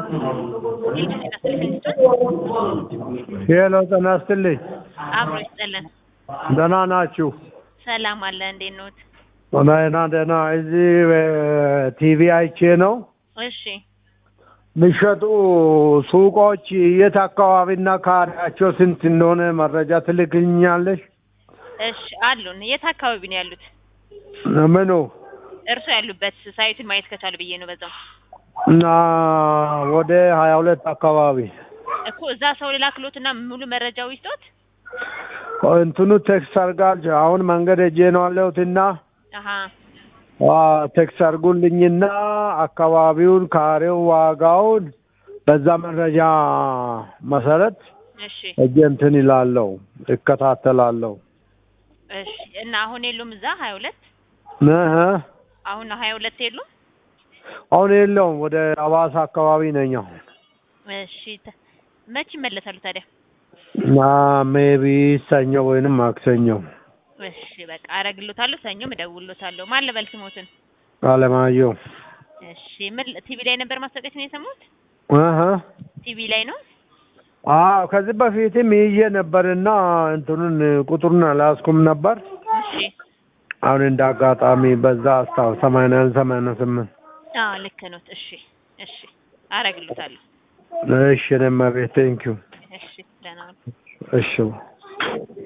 ሄሎ ጤና ይስጥልኝ። አብሮ ይስጥልን። ደህና ናችሁ? ሰላም አለ። እንዴት ኖት? ደህና ደህና። እዚህ ቲቪ አይቼ ነው እሺ የሚሸጡ ሱቆች የት አካባቢና ካሬያቸው ስንት እንደሆነ መረጃ ትልክልኛለሽ? እሺ አሉን። የት አካባቢ ነው ያሉት? ምኑ እርሶ ያሉበት ሳይቱን ማየት ከቻሉ ብዬ ነው። በዛው እና ወደ ሀያ ሁለት አካባቢ እኮ እዛ ሰው ልላክሎትና ሙሉ መረጃው ይስጦት። እንትኑ ቴክስት አድርጋል። አሁን መንገድ ሄጄ ነው ያለሁትና አሀ ቴክስት አድርጉልኝና አካባቢውን፣ ካሬው፣ ዋጋውን በዛ መረጃ መሰረት እሺ እጄ እንትን ይላለሁ እከታተላለሁ። እሺ። እና አሁን የሉም እዛ ሀያ ሁለት እህ አሁን ሀያ ሁለት የሉም። አሁን የለውም። ወደ አዋሳ አካባቢ ነኝ አሁን እሺ ተ- መች ይመለሳሉ ታዲያ? እና ሜቢ ሰኞ ወይንም ማክሰኞ እሺ በቃ አረግሎታለሁ። ሰኞም እደውልሎታለሁ። ማን ልበል ስሞትን? አለማየሁ እሺ ምን ቲቪ ላይ ነበር ማስታወቂያችን የሰሙት? እህ ቲቪ ላይ ነው። አዎ ከዚህ በፊትም ይዤ ነበርና እንትኑን ቁጥሩን አላያዝኩም ነበር። እሺ አሁን እንደ አጋጣሚ በዛ አስታው ሰማንያ ሰማንያ ስምንት አዎ ልክ ኖት። እሺ እሺ አረግሎታለሁ። እሺ እኔማ ቤት ቴንኪው እሺ ደህና ዋሉ። እሺ